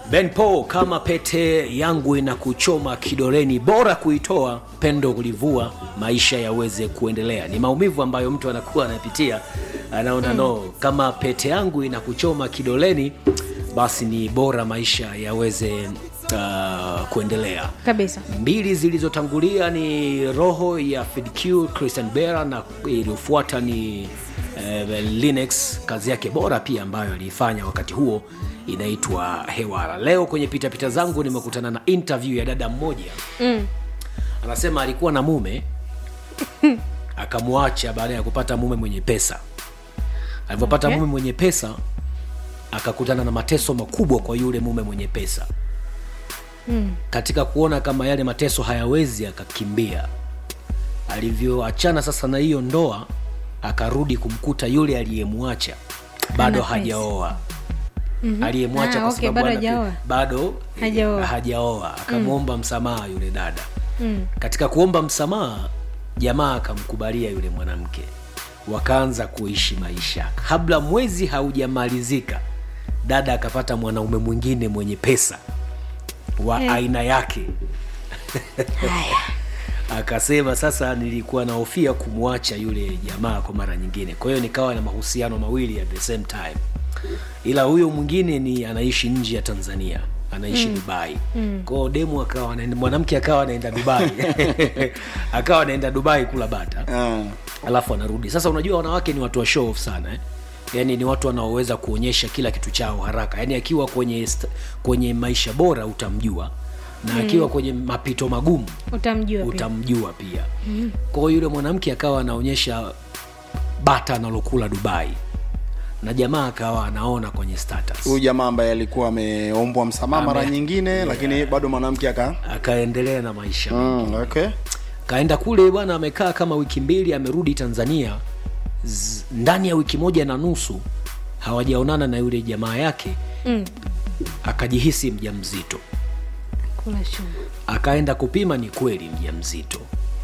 Ben Paul, kama pete yangu inakuchoma kidoleni, bora kuitoa, pendo kulivua, maisha yaweze kuendelea. Ni maumivu ambayo mtu anakuwa anapitia, anaona no, kama pete yangu inakuchoma kidoleni, basi ni bora maisha yaweze uh, kuendelea kabisa mbili zilizotangulia ni roho ya FDQ Christian Bera na iliyofuata ni eh, Linux kazi yake bora pia ambayo aliifanya wakati huo inaitwa Hewara. Leo kwenye pitapita zangu nimekutana na interview ya dada mmoja mm. anasema alikuwa na mume akamwacha baada ya kupata mume mwenye pesa. Alivyopata Okay. mume mwenye pesa akakutana na mateso makubwa kwa yule mume mwenye pesa Mm. katika kuona kama yale mateso hayawezi akakimbia alivyoachana sasa na hiyo ndoa akarudi kumkuta yule aliyemwacha bado pesa. hajaoa aliyemwacha Ah, kwa okay, sababu bado ana- hajaoa. bado Hajaoa. hajaoa akamwomba msamaha yule dada Mm. katika kuomba msamaha jamaa akamkubalia yule mwanamke wakaanza kuishi maisha kabla mwezi haujamalizika dada akapata mwanaume mwingine mwenye pesa wa Eh. aina yake haya akasema sasa nilikuwa nahofia kumwacha yule jamaa kwa mara nyingine kwa hiyo nikawa na mahusiano mawili at the same time ila huyo mwingine ni anaishi nje ya tanzania anaishi mm. dubai mm. kwao demu akawa anaenda- mwanamke akawa anaenda dubai akawa anaenda dubai kula bata Ah. alafu anarudi sasa unajua wanawake ni watu wa show off sana eh? yaani ni watu wanaoweza kuonyesha kila kitu chao haraka yaani akiwa kwenye st- kwenye maisha bora utamjua na akiwa kwenye mapito magumu utamjua pia utamjua pia mm. kwa hiyo yule mwanamke akawa anaonyesha bata analokula dubai na jamaa akawa anaona kwenye status huyu jamaa ambaye alikuwa ameombwa msamaha mara Ame- nyingine lakini bado mwanamke aka akaendelea na maisha mm, okay. kaenda kule bwana amekaa kama wiki mbili amerudi tanzania Z, ndani ya wiki moja na nusu hawajaonana na yule jamaa yake mm. akajihisi mja mzito kula chuma akaenda kupima ni kweli mja mzito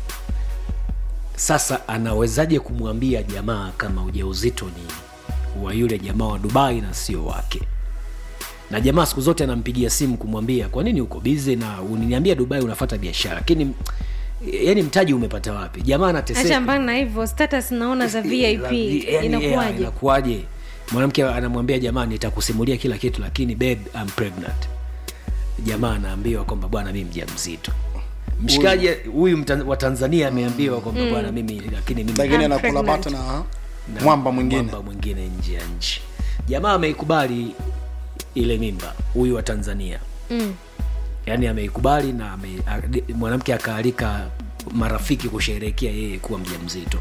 sasa anawezaje kumwambia jamaa kama ujauzito ni wa yule jamaa wa dubai na sio wake na jamaa siku zote anampigia simu kumwambia kwa nini uko bize na uniniambia dubai unafata biashara lakini yani mtaji umepata wapi jamaa acha anateseka mbali na hivyo status naona za vip Yani, yeah, inakuwaje inakuwaje mwanamke anamwambia jamaa nitakusimulia kila kitu lakini babe I'm pregnant jamaa anaambiwa kwamba bwana mimi mja mzito mshikaji huyu mta- wa tanzania ameambiwa kwamba bwana mimi lakini mimi lakini I'm anakula pregnant. bata na na mwamba mwingine mwamba mwingine nje ya nchi jamaa ameikubali ile mimba huyu wa tanzania mm. yaani ameikubali na ame, a- mwanamke akaalika marafiki kusherehekea yeye kuwa mja mzito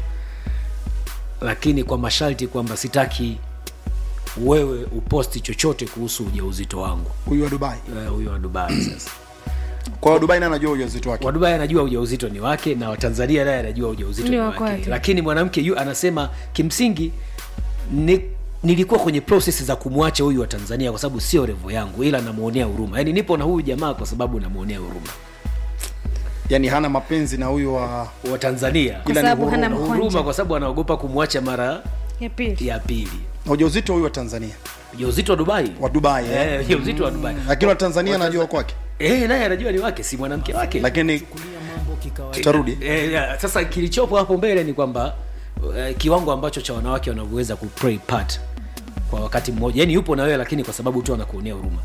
lakini kwa masharti kwamba sitaki wewe uposti chochote kuhusu ujauzito wangu huyu wa dubai Eh, huyo wa dubai sasa kwa hiyo dubai naye anajua ujauzito wake wa dubai anajua ujauzito ni wake na watanzania naye anajua ujauzito Ni ni wa wake kwake. lakini mwanamke yu anasema kimsingi ni, nilikuwa kwenye proses za kumwacha huyu wa tanzania kwa sababu sio revo yangu ila namwonea huruma yaani nipo na huyu jamaa kwa sababu namwonea huruma yani hana mapenzi na huyu wa wa tanzania Kwa Ila ni sababu hana huruma. huruma mkwanja kwa sababu anaogopa kumwacha mara ya pili ya pili na ujauzito huyu wa tanzania ujauzito wa dubai wa dubai eh? Eh, ujauzito wa dubai lakini wa tanzania anajua kwake Eh, naye anajua ni wake si mwanamke wake lakini tutarudi Eh, ya, sasa kilichopo hapo mbele ni kwamba eh, kiwango ambacho cha wanawake wanavyoweza kuplay part kwa wakati mmoja yani yupo na wewe lakini kwa sababu tu anakuonea huruma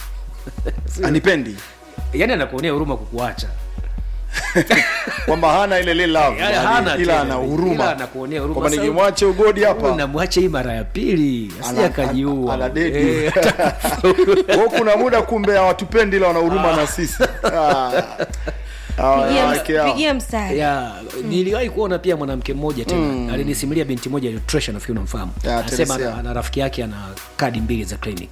anipendi yani anakuonea huruma kukuacha kwamba hana ile ile love Yaani yani, hana ila tena. ana Ila huruma anakuonea huruma. kwamba Sasa- nikimwacha ugodi hapa namwacha hii mara ya pili asije Ana- akajiua ana dedi. Eh, Kwa kuna muda kumbe hawatupendi ila wana huruma na sisi Ah. Hawa pigia, wanawake hao. pigia mstari ya niliwahi kuona pia mwanamke mmoja tena alinisimulia binti moja ile Tresha nafikiri unamfahamu Ya, anasema Teresia. ana, ana rafiki yake ana kadi mbili za clinic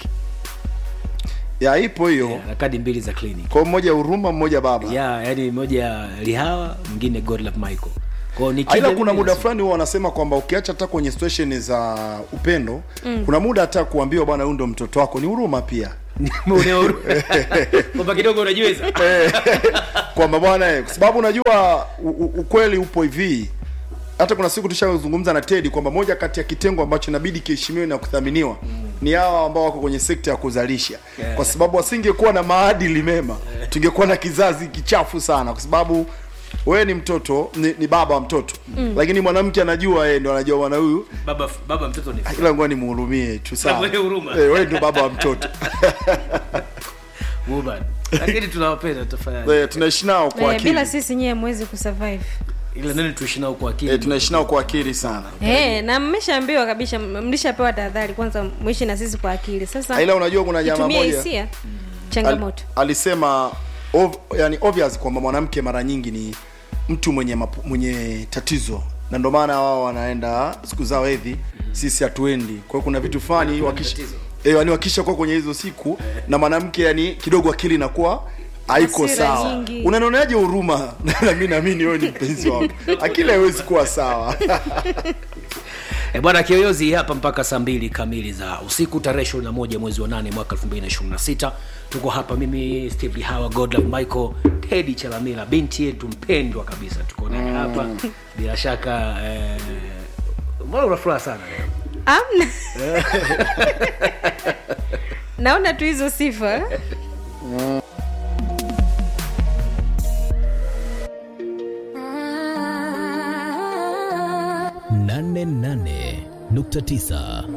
ya ipo hiyo ana kadi mbili za clinic kwa mmoja huruma mmoja baba ya yani moja lihawa mwingine godlove michael kwao ni ila kile kuna mimi muda nasema- fulani huwa wanasema kwamba ukiacha hata kwenye situation za upendo kuna muda hata kuambiwa bwana huyu ndo mtoto wako ni huruma pia Unaona huruma. kwamba kidogo unajiweza kwamba bwana eh, kwa sababu unajua u- u- ukweli upo hivi hata kuna siku tushazungumza na tedi kwamba moja kati ya kitengo ambacho inabidi kiheshimiwe na kuthaminiwa ni hawa ambao wako kwenye sekta ya kuzalisha kwa sababu wasingekuwa na maadili mema tungekuwa na kizazi kichafu sana kwa sababu wewe ni mtoto ni, ni baba wa mtoto lakini mwanamke anajua yeye ndo anajua bwana huyu baba baba mtoto ni ila ngoja nimhurumie tu sawa Mwenye huruma. Eh, wewe ndio baba wa mtoto woman lakini tunawapenda tutafanyaje Eh, tunaishi nao kwa Eh, akili bila sisi nyie mwezi kusurvive ile nini tuishi nao kwa akili Eh, tunaishi nao kwa akili sana Eh, na mmeshaambiwa kabisa m- mlishapewa tahadhari kwanza mwishi na sisi kwa akili sasa ila unajua kuna jamaa itumie moja hisia Al, changamoto alisema ov, yani obvious kwamba mwanamke mara nyingi ni mtu mwenye mapu, mwenye tatizo na ndio maana wao wanaenda siku zao hedhi sisi hatuendi kwa hiyo kuna vitu fulani wakisha tatizo. eh, yani wakisha kuwa kwenye hizo siku na mwanamke yani kidogo akili inakuwa haiko Hasira sawa nyingi. unanionaje huruma na mimi naamini wewe ni mpenzi wangu akili haiwezi kuwa sawa E bwana Kiyoyozi hapa mpaka saa mbili kamili za usiku tarehe ishirini na moja mwezi wa nane mwaka elfu mbili na ishirini na sita tuko hapa mimi Steve Hawa Godlove Michael Teddy Chalamila binti yetu mpendwa kabisa tuko naye hapa bila shaka eh, mbona una furaha sana leo? amna naona tu hizo sifa nane nane nukta tisa